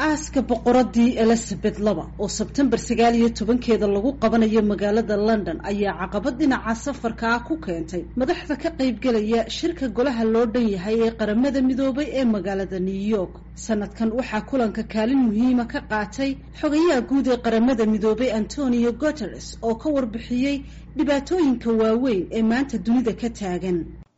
aaska boqoradii elizabeth laba oo sebtembar sagaal iyo tobankeeda lagu qabanayo magaalada london ayaa caqabad dhinaca safarka ah ku keentay madaxda ka qaybgelaya shirka golaha loo dhan yahay ee qaramada midoobay ee magaalada new york sanadkan waxaa kulanka kaalin muhiima ka qaatay xogayaha guud ee qaramada midoobay antonio guteres oo ka warbixiyey dhibaatooyinka waaweyn ee maanta dunida ka taagan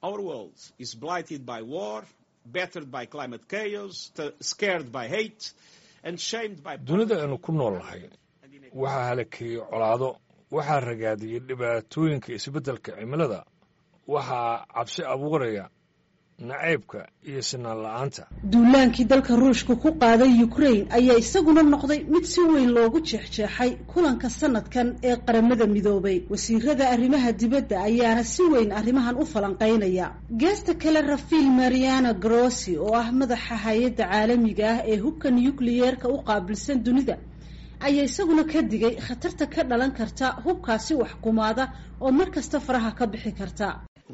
dunida aynu ku nool nahay waxaa halakeeyey colaado waxaa ragaadiyey dhibaatooyinka isbeddelka cimilada waxaa cabsi abuuraya nacaybka iyo sinaan la-aanta duulaankii dalka ruushka ku qaaday ukraine ayaa isaguna noqday mid si weyn loogu jeexjeexay kulanka sanadkan ee qaramada midoobay wasiirada arrimaha dibadda ayaana si weyn arrimahan u falanqaynaya geesta kale rafiil mariana grossi oo ah madaxa hay-adda caalamiga ah ee hubka nucliyeerka u qaabilsan dunida ayaa isaguna ka digay khatarta ka dhalan karta hubkaasi waxkumaada oo mar kasta faraha ka bixi karta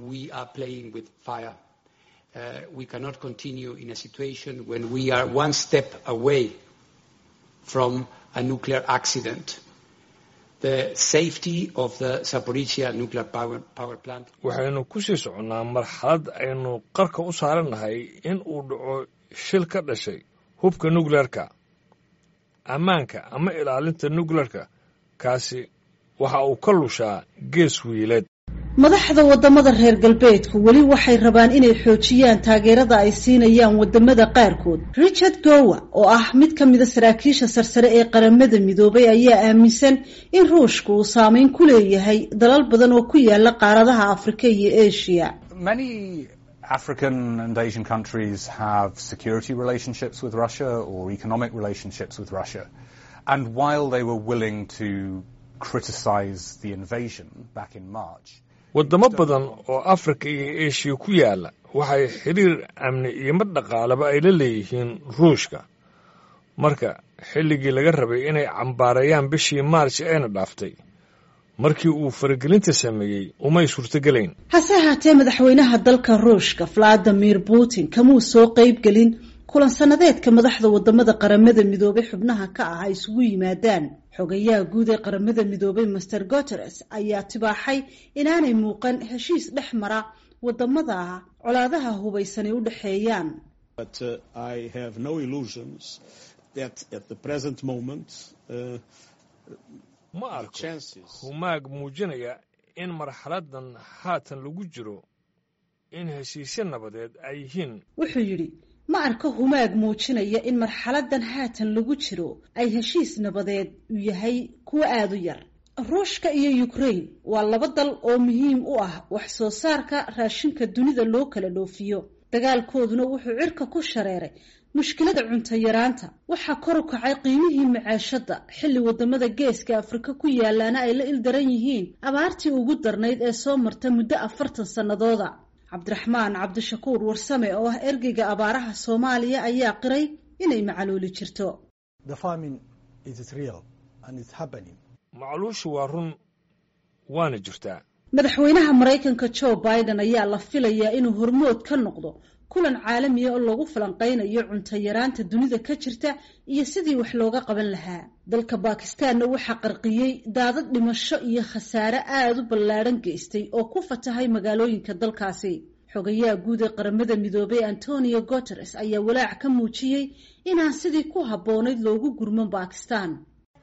Uh, we cannot continue in a situation when we are one step away from a nuclear accident. The safety of the Zaporizhia nuclear power, power plant. waxaynu ku sii soconnaa marxalad aynu qarka u saarannahay in uu dhaco shil ka dhashay hubka nukleerka ammaanka ama ilaalinta nukleerka kaasi waxa uu ka lushaa gees wiileed madaxda wadamada reer galbeedku weli waxay rabaan inay xoojiyaan taageerada ay siinayaan wadamada qaarkood richard gowa oo ah mid ka mida saraakiisha sarsare ee qaramada midoobay ayaa aaminsan in ruushka uu saameyn ku leeyahay dalal badan oo ku yaala qaaradaha afrika iyo asia African and Asian countries have security relationships with Russia or economic relationships with Russia. And while they were willing to criticize the invasion back in March, waddamo badan oo afrika iyo eshiya ku yaalla waxay xidhiir amni iyo mid dhaqaalaba ay la leeyihiin ruushka marka xilligii laga rabay inay cambaarayaan bishii maarj eena dhaaftay markii uu faragelinta sameeyey umay suurtogelayn hase ahaatee madaxweynaha dalka ruushka valadimir putin kamuu soo qeybgelin kulan sanadeedka madaxda wadamada qaramada midoobay xubnaha ka ah ay isugu yimaadaan xogayaha guud ee qaramada midoobay master guteres ayaa tibaaxay inaanay muuqan heshiis dhex mara wadamada colaadaha hubaysanay u dhexeeyaan ma arko humaag muujinaya in marxaladan haatan lagu jiro in heshiisyo nabadeed ay yihiin wuxuu yidhi ma arko humaag muujinaya in marxaladan haatan lagu jiro ay heshiis nabadeed u yahay kuwo aada u yar ruushka iyo ukraine waa laba dal oo muhiim u ah wax soo saarka raashinka dunida loo kala dhoofiyo dagaalkooduna wuxuu cirka ku shareeray mushkilada cunto yaraanta waxaa kor u kacay qiimihii macaashadda xilli wadamada geeska afrika ku yaalaana ay la ildaran yihiin abaartii ugu darnayd ee soo marta muddo afartan sannadooda cabdiraxmaan cabdishakuur warsame oo ah ergeyga abaaraha soomaaliya ayaa qiray inay macaluuli jirto macluushu waa run waana jirtaa madaxweynaha maraykanka joe biden ayaa la filayaa inuu hormood ka noqdo kulan caalamiya oo lagu falanqaynayo cunto yaraanta dunida ka jirta iyo sidii wax looga qaban lahaa dalka bakistaanna waxaa qarqiyey daadad dhimasho iyo khasaare aada u ballaadhan geystay oo ku fatahay magaalooyinka dalkaasi xogayaha guud ee qaramada midoobay antonio guteres ayaa walaac ka muujiyey inaan sidii ku habboonayd loogu gurman bakistan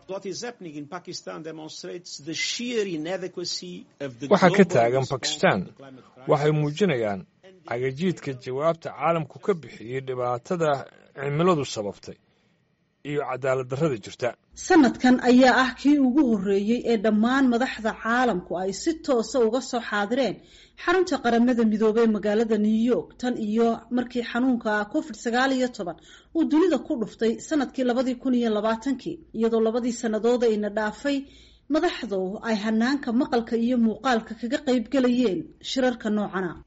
waxa ka taagan bakistan waxay muujinayaan cagajiidka jawaabta caalamku ka bixiyey dhibaatada cimiladu sababtay iyo cadaalad darrada jirta sanadkan ayaa ah kii ugu horreeyey ee dhammaan madaxda caalamku ay si toosa uga soo xaadireen xarunta qaramada midoobey magaalada new york tan iyo markii xanuunka covid sagaal iyo toban uu dunida ku dhuftay sanadkii labadii kun iyo labaatankii iyadoo labadii sannadood ayna dhaafay madaxdu ay hanaanka maqalka iyo muuqaalka kaga qaybgelayeen shirarka noocana